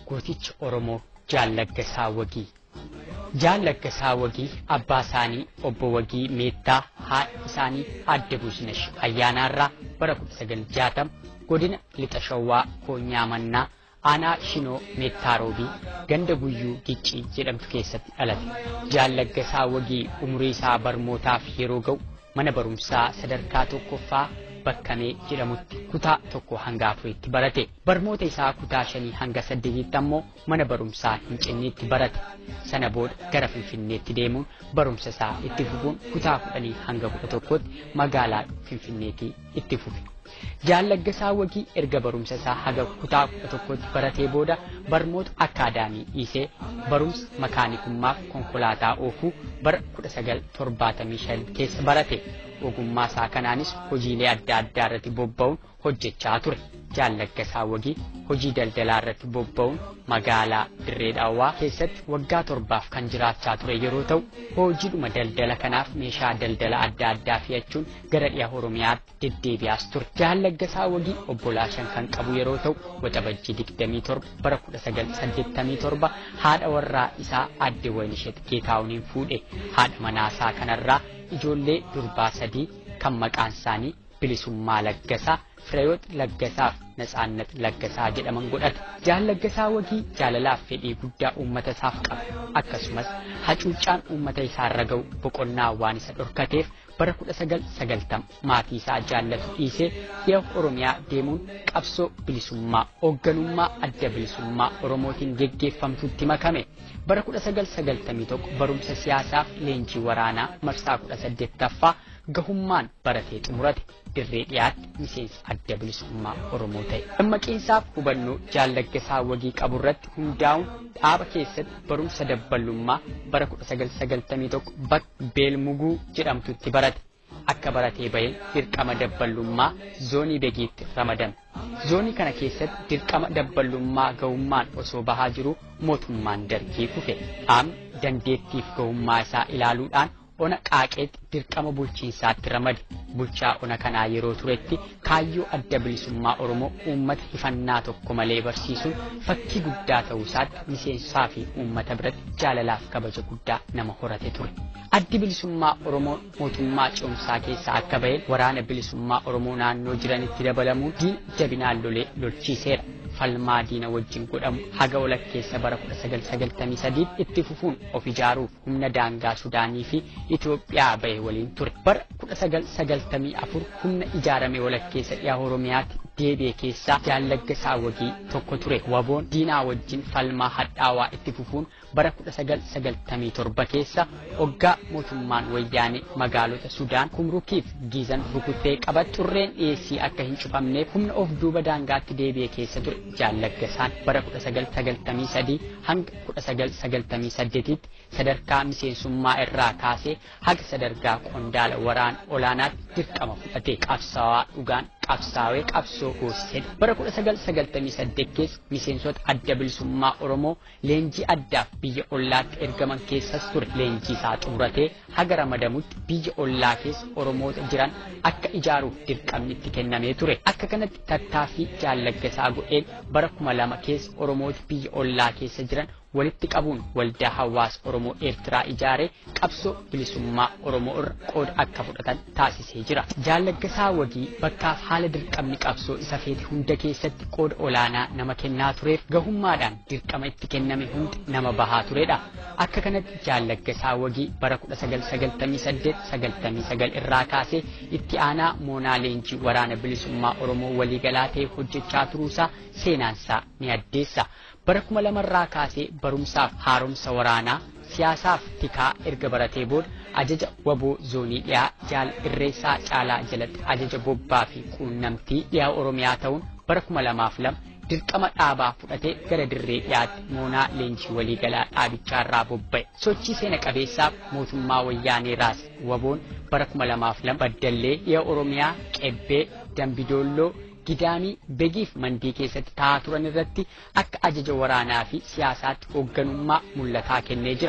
gooticha Oromoo Jaallaggasaa Wagii. Jaallaggasaa Wagii abbaa isaanii obbo Wagii Meettaa haadha isaanii aadde Buusnesh ayyaanaarraa bara 1960 godina lixa shawwaa koonyaa mannaa aanaa shinoo meettaa roobii ganda guyyuu giccii jedhamtu keessatti dhalate. Jaallaggasaa Wagii umurii isaa barmootaaf yeroo ga'u mana barumsaa sadarkaa tokkoffaa bakkamee jedhamutti kutaa tokko hanga afuriitti barate. Barmoota isaa kutaa shanii hanga saddeetitti ammoo mana barumsaa hin cinniitti barate. Sana booda gara Finfinneetti deemuun barumsa isaa itti fufuun kutaa kudhanii hanga kudha tokkotti magaalaa Finfinneetti itti fufe. Jaallaggasaa Wagii erga barumsa isaa haga kutaa kudha tokkotti baratee booda barmoota akkaadaamii dhiisee barumsa makaanikummaaf konkolaataa oofuu bara 1975 keessa barate. Ogummaa isaa kanaanis hojiilee adda addaa irratti bobba'uun hojjechaa ture. Jaallaggasaa Wagii hojii daldalaa irratti bobba'uun magaalaa Dirree Dhawwaa keessatti waggaa torbaaf kan jiraachaa ture yeroo ta'u, hojiidhuma daldala kanaaf meeshaa daldala adda addaa fe'achuun gara dhiya Oromiyaatti deddeebi'aas ture. Jaallaggasaa Wagii obbolaa shan kan qabu yeroo ta'u, waxabajjii 27 bara 1987 haadha warraa isaa aadde Waynishet Geetaawuniin fuudhe. Haadha manaasaa kanarraa ijoollee durbaa sadii kan maqaan isaanii bilisummaa laggasaa fireeyoot laggasaa fi natsaannat laggasaa jedhaman godhate jaallaggasaa wagii jaalalaaf fedhii guddaa uummata isaaf qaba akkasumas hacuuccaan uummata isaarra ga'u boqonnaa waan isa dhorkateef bara 1990 maatii isaa jaallatu dhiisee dhiya oromiyaa deemuun qabsoo bilisummaa hoogganummaa adda bilisummaa oromootiin geggeeffamtutti makame bara 1991 barumsa siyaasaaf leenjii waraanaa marsaa 18ffaa gahummaan baratee xumurate dirree dhiyaatti miseensa adda bilisummaa oromoo ta'e. Dammaqinsaaf hubannoo jaallaggasaa wagii qabu irratti hundaa'uun dhaaba keessatti barumsa dabballummaa bara 1991 bakka beelmuguu jedhamtutti barate. Akka baratee bahee dirqama dabballummaa zoonii begiitti ramadame. Zoonii kana keessatti dirqama dabballummaa gahummaan osoo bahaa jiru mootummaan dargii kufe. Dhaabni dandeettiif gahummaa isaa ilaaluudhaan ona qaaqeetti dirqama bulchiinsaatti ramade bulchaa ona kanaa yeroo turetti kaayyoo adda bilisummaa oromoo uummata hifannaa tokko malee barsiisuun fakkii guddaa ta'uu isaatti miseensaa fi uummata biratti jaalalaaf kabaja guddaa nama horate ture. Addi bilisummaa oromoo mootummaa ce'umsaa keessaa akka baheen waraana bilisummaa oromoo naannoo jiranitti dabalamuun diina jabinaan lolee lolchiiseera. falmaa diina wajjin godhamu haga walakkeessa bara 1993 itti fufuun of ijaaruuf humna daangaa Sudaanii fi Itoophiyaa bahe waliin ture. Bara 1994 humna ijaarame walakkeessa dhiyaa Oromiyaatti deebi'e keessaa jaallaggasaa wagii tokko ture. Waboon diinaa wajjin falmaa hadhaawaa itti fufuun bara 1997 keessa hoggaa mootummaan wayyaanee magaalota Sudaan kumrukiif giizan rukutee qabat xurreen dhiyeessii akka hin cufamneef humna of duuba daangaatti deebi'e keessa ture. Jaallaggasaan bara 1993 hanga 1998tti sadarkaa miseensummaa irraa kaasee haga sadarkaa qondaala waraana olaanaatti dirqama fudhate qabsaawaa dhugaan qabsaawee qabsoo hoosisedha. Bara 1998 keessa miseensota adda bilisummaa Oromoo leenjii addaaf biyya ollaatti ergaman keessas ture. Leenjii isaa xumuratee haga ramadamutti biyya ollaa keessa Oromoota jiran akka ijaaruuf dirqamni itti kennamee ture. Akka kanatti tattaaffii jaallaggasaa godheen bara 2000 keessa Oromoota biyya ollaa keessa jiran walitti qabuun waldaa hawaasa Oromoo Eertiraa ijaaree qabsoo bilisummaa Oromoo irra qooda akka fudhatan taasisee jira. Jaallaggasaa wagii bakkaaf haala dirqamni qabsoo isa feete hunda keessatti qooda olaanaa nama kennaa tureef gahummaadhaan dirqama itti kenname hundi nama bahaa turedha. Akka kanatti jaallaggasaa wagii bara 1998-99 irraa kaasee itti aanaa moonaa leenjii waraana bilisummaa Oromoo waliigalaa ta'e hojjechaa turuusaa seenaansaa ni addeessa. bara kuma lamarraa kaasee barumsaaf haaromsa waraanaa siyaasaaf tikaa erga baratee booda ajaja waboo zoonii dhiyaa jaal irreessaa caalaa jalatti ajaja bobbaa fi quunnamtii dhiyaa oromiyaa ta'uun bara kuma lamaaf lama dirqama dhaabaa fudhatee gara dirree dhiyaatti moonaa leenjii waliigalaa dhaabichaarraa bobba'e sochii seena qabeessaaf mootummaa wayyaanee raas waboon bara kuma lamaaf lama baddallee dhiya oromiyaa qebbee dambidoolloo gidaamii begiif mandii keessatti taa'aa turan irratti akka ajaja waraanaa fi siyaasaatti hoogganummaa mul'ataa kennee jira.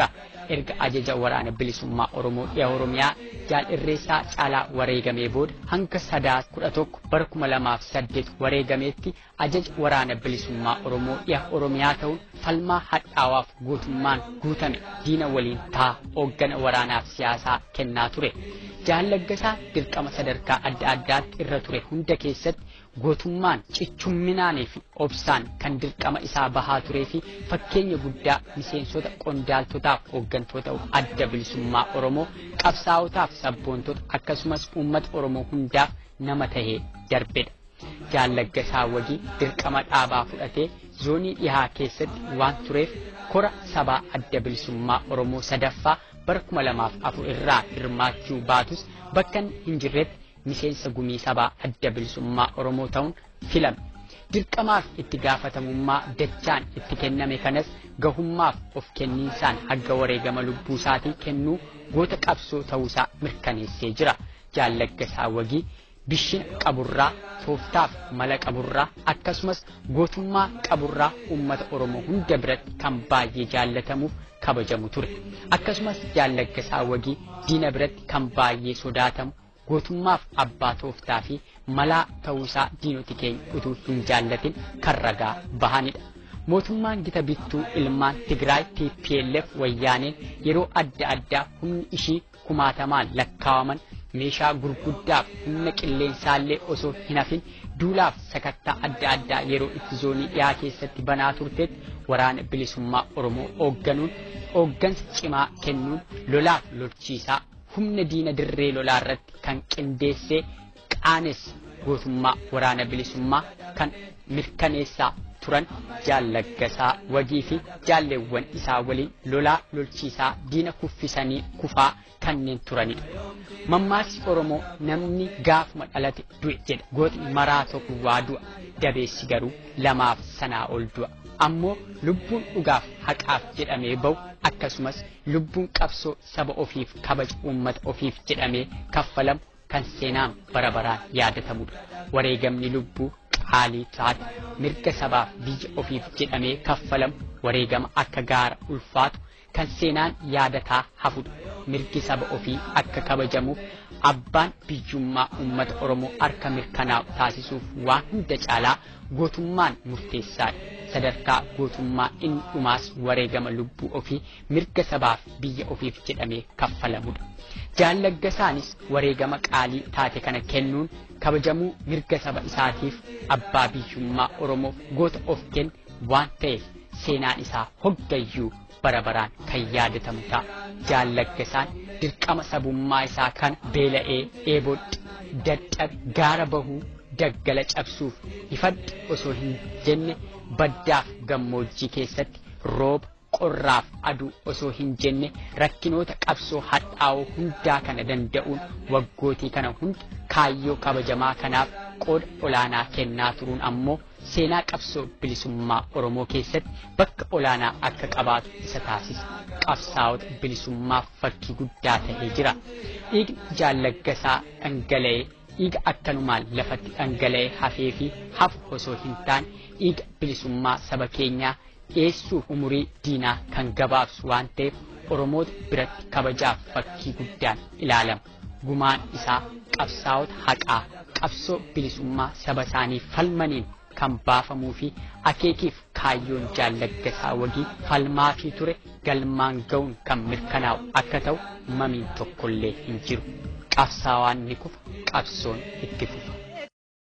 erga ajaja waraana bilisummaa Oromoo dhiya Oromiyaa jaal irreessaa caalaa wareegamee booda hanga sadaa kudha tokko bara kuma lamaaf saddeet wareegameetti ajaja waraana bilisummaa Oromoo dhiya Oromiyaa ta'uun falmaa hadhaawaaf guutummaan guutame diina waliin taa hooggana waraanaaf siyaasaa kennaa ture. Jaallaggasaa dirqama sadarkaa adda addaatti irra ture hunda keessatti gootummaan cichumminaanii fi obsaan kan dirqama isaa bahaa turee fi fakkeenya guddaa miseensota qondaaltotaaf hooggantoota adda bilisummaa Oromoo qabsaa'otaaf sabboontota akkasumas uummata Oromoo hundaaf nama tahee darbedha. Jaallaggasaa wagii dirqama dhaabaa fudhatee zoonii dhihaa keessatti waan tureef kora sabaa adda bilisummaa Oromoo sadaffaa bara kuma lamaaf afur irraa hirmaachuu baatus bakka hin jirretti miseensa gumii sabaa adda bilisummaa Oromoo ta'uun filame. Dirqamaaf itti gaafatamummaa dachaan itti kenname kanas gahummaaf of kenniinsaan hagga wareegama lubbuu isaatii kennuu goota qabsoo ta'uusaa mirkaneessee jira. Jaallaggasaa wagii bishina qaburraa tooftaaf mala qaburraa akkasumas gootummaa qaburraa uummata Oromoo hunda biratti kan baay'ee jaallatamuuf kabajamu ture. Akkasumas jaallaggasaa wagii diina biratti kan baay'ee sodaatamu gootummaaf abbaa tooftaa fi malaa ta'uusaa diinoti keenya utuu hin jaallatin kan ragaa bahanidha. Mootummaan gita bittuu ilmaan Tigraay TPLF wayyaaneen yeroo adda addaa humni ishii kumaatamaan lakkaawaman meeshaa gurguddaaf humna qilleensaallee osoo hin hafin duulaaf sakattaa adda addaa yeroo itti zoonii dhiyaa keessatti banaa turteetti waraana bilisummaa Oromoo hoogganuun hooggansa cimaa kennuun lolaaf lolchiisaa humna diina dirree lolaa irratti kan qindeessee qaanes gootummaa waraana bilisummaa kan mirkaneessaa turan jaallaggasaa wagii fi jaalleewwan isaa waliin lolaa lolchiisaa diina kuffisanii kufaa kanneen turanidha. Mammaaksi Oromoo namni gaafuma dhalate du'e jedha. Gootni maraa tokko waa du'a. Dabeessi garuu lamaaf sanaa ol du'a. Ammoo lubbuun dhugaaf haqaaf jedhamee bahu akkasumas lubbuun qabsoo saba ofiif kabaja uummata ofiif jedhamee kaffalamu kan seenaan bara baraan yaadatamudha. Wareegamni lubbuu qaalii taate mirga sabaaf biyya ofiif jedhamee kaffalamu wareegama akka gaara ulfaatu kan seenaan yaadataa hafudha. Mirgi saba ofii akka kabajamuuf abbaan biyyummaa uummata Oromoo harka mirkanaa'u taasisuuf waan hunda caalaa gootummaan murteessaadha. Sadarkaa gootummaa inni dhumaas wareegama lubbuu ofii mirga sabaaf biyya ofiif jedhamee kaffalamudha. Jaallaggasaanis wareegama qaalii taate kana kennuun kabajamuu mirga saba isaatiif abbaa biyyummaa Oromoof goota of kenne waan ta'eef seenaan isaa hoggayyuu bara baraan kan yaadatamu ta'a. Jaallaggasaan dirqama sabummaa isaa kana beela'ee eebodhi dadhabe gaara bahuu daggala cabsuuf ifadhi osoo hin jenne baddaaf gammoojjii keessatti rooba qorraaf aduu osoo hin jenne rakkinoota qabsoo hadhaa'oo hundaa kana danda'uun waggootii kana hunda kaayyoo kabajamaa kanaaf qooda olaanaa kennaa turuun ammoo seenaa qabsoo bilisummaa Oromoo keessatti bakka olaanaa akka qabaatu isa taasisa. Qabsaa'ota bilisummaaf fakkii guddaa ta'ee jira. Dhiigni jaallaggasaa dhangala'ee dhiiga akkanumaan lafatti dhangala'ee hafee fi hafu osoo hin taane dhiiga bilisummaa saba keenyaa dhiyeessuuf umurii diinaa kan gabaabsu waan ta'eef Oromoota biratti kabajaaf fakkii guddaan ilaalama. Gumaan isaa qabsaa'ota haqaa qabsoo bilisummaa saba isaanii falmaniin kan baafamuu fi akeekiif kaayyoon jaallaggasaa wagii falmaa fi ture galmaan ga'uun kan mirkanaa'u akka ta'u mamiin tokkollee hin jiru. Qabsaawaan ni kufa qabsoon itti fufa.